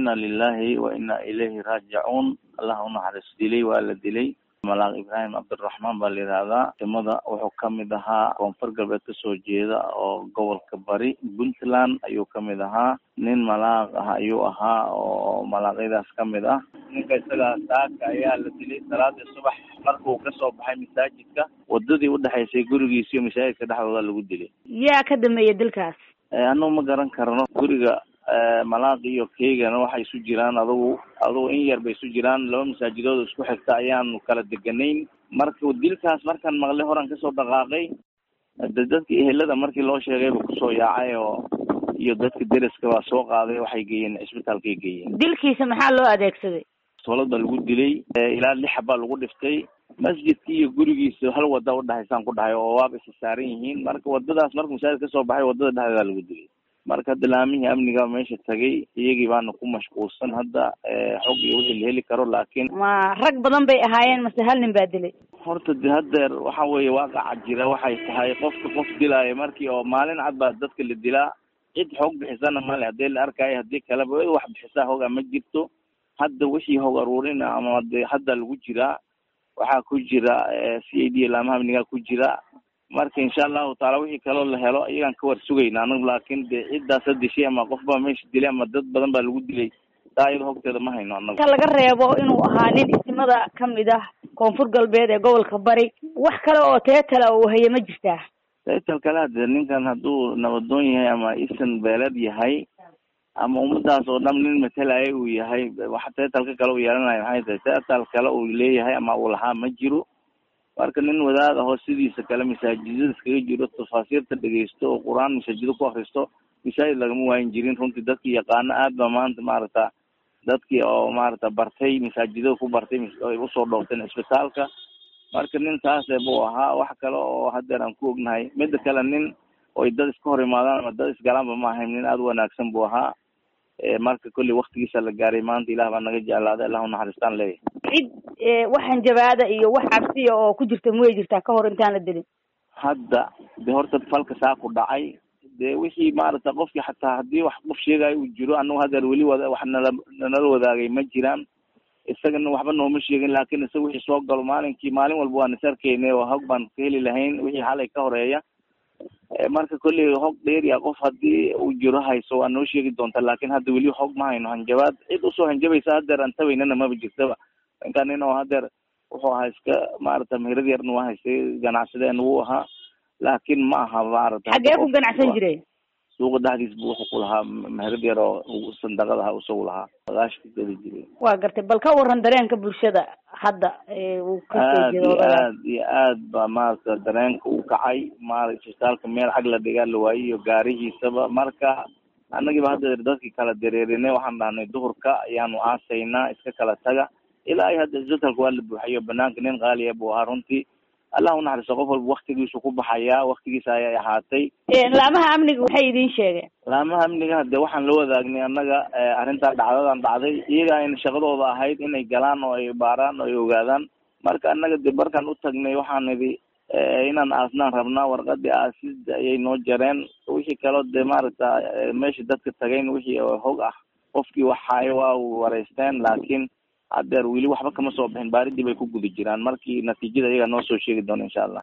ina lilahi wa ina ilayhi raajicuun allah unaxariis dilay waa la dilay malaaq ibraahim cabdiraxmaan baa la yidhaahdaa timada wuxuu kamid ahaa koonfur galbeed kasoo jeeda oo gobolka bari puntland ayuu kamid ahaa nin malaaq ah ayuu ahaa oo malaaqyadaas kamid ah ninka isagaa saaka ayaa la dilay salaadii subax markuu kasoo baxay masaajidka wadadii udhexaysay gurigiisa iyo masaajidka dhexdooda lagu dilay yaa ka dambeeya dilkaas anagu ma garan karno guriga malaaq iyo keygana waxay isu jiraan adugu adugu in yar bay isu jiraan laba masaajidood isku xigta ayaanu kala deganayn marka dilkaas markaan maqlay horan kasoo dhaqaaqay de dadka ehelada markii loo sheegayba kusoo yaacay oo iyo dadka deriska baa soo qaaday waxay geeyeen cisbitaalkay geeyeen dilkiisa maxaa loo adeegsaday toolad baa lagu dilay ilaa lix baa lagu dhiftay masjidkii iyo gurigiisa hal wada udhahaysaan ku dhahay oo waaba isa saaran yihiin marka wadadaas markuu masaajid kasoo baxay wadada dhexdeeda lagu dilay marka hadda laamihii amniga meesha tagay iyagii baana ku mashquulsan hadda xog iyo wixii la heli karo laakiin ma rag badan bay ahaayeen mase hal nin baa dilay horta de hadeer waxa weeye waaqaca jira waxay tahay qofka qof dilaayo markii oo maalin cad baa dadka la dilaa cid xoog bixisana male hadii la arkaayo hadii kaleba wax bixisaa hoga ma jirto hadda wixii hog aruurina ama de hadda lagu jiraa waxaa ku jira c a d laamaha amnigaa ku jira marka insha allahu taala wixii kaloo la helo iyagaan ka war sugayna anagu laakin de ciddaas ha dishay ama qof baa meesha dilay ama dad badan baa lagu dilay taa iyada hogteeda ma hayno anagu ka laga reebo inuu ahaa nin ismada kamid ah koonfur galbeed ee gobolka bari wax kale oo teetala uu haye ma jirtaa teetal kale hade ninkan hadduu nabadoon yahay ama isan beeled yahay ama ummadaas oo dham nin matalaya uu yahay wax teetalka kale uu yeelanayo maxay tahay teetal kale uu leeyahay ama uu lahaa ma jiro marka nin wadaad ahoo sidiisa kale masaajidada iskaga jiro tafaasiirta dhegeysto oo qur-aan masaajido ku akristo masaajid lagama waayin jirin runtii dadkii yaqaano aad ba maanta maaragta dadkii oo maaragta bartay masaajidada ku bartay ay usoo dhowrteen cisbitaalka marka nin taase buu ahaa wax kale oo hadeer aan ku ognahay mida kale nin oy dad iska hor imaadaan ama dad isgalaanba ma ahayn nin aada u wanaagsan buu ahaa marka kolley waktigiisa la gaaray maanta ilah baa naga jeclaaday allah unaxariistaan leeyahy cid waxan jabaada iyo wax cabsiya oo ku jirta maway jirtaa ka hor intaan la dilin hadda de horta falka saa ku dhacay de wixii maaragta qofkii xataa haddii wax qof sheegayo uu jiro anagu hadeer weli wada wax nala nala wadaagay ma jiraan isagana waxba nooma sheegin laakin isaga wixii soo galo maalinkii maalin walba waan is arkeyne oo hog baan ka heli lahayn wixii xalay ka horeeya marka kolley hog dheeriya qof haddii uu jiro hayso waa noo sheegi doonta laakin hadda weli hog ma hayno hanjabaad cid usoo hanjabaysa hadeer aan tabaynana maba jirtaba ninkan nin oo hadeer wuxuu ahaa iska maarata meherad yarna waa haystay ganacsadeen wuu ahaa laakin ma aha maarata xaggee ku ganacsan jiray suuqa dhexdiis bu wuxuu ku lahaa meherad yar oo sandaqadaha isagu lahaa bagaashka geli jiray waa gartay bal ka waran dareenka bulshada hadda uu kasoo aad iyo aad iyo aad ba maarata dareenka u kacay maarata isbitaalka meel xag la dhigaa la waayey iyo gaarihiisaba marka annagiiba hadda dadkii kala dareerinay waxaan dhahnay duhurka ayaanu aasaynaa iska kala taga ilaa ay hadda isbitaalka waa la buuxayo banaanka nin qaaliya buu ahaa runtii allah unaxariisto qof walba waktigiisu ku baxayaa waktigiisa ayay ahaatay laamaha amniga waxay idin sheegeen laamaha amniga hade waxaan la wadaagnay annaga arrintaa dhacdadan dhacday iyaga ayna shaqadooda ahayd inay galaan oo ay baaraan oo ay ogaadaan marka annaga de markaan u tagnay waxaan idhi inaan aasnaan rabnaa warqadii aasida ayay noo jareen wixii kaloo de maaragta meesha dadka tagayn wixii hog ah qofkii waxaayo waa wareysteen laakiin hadeer weli waxba kama soo bixin baaridii bay ku guda jiraan markii natiijada iyaga noo soo sheegi doona insha allah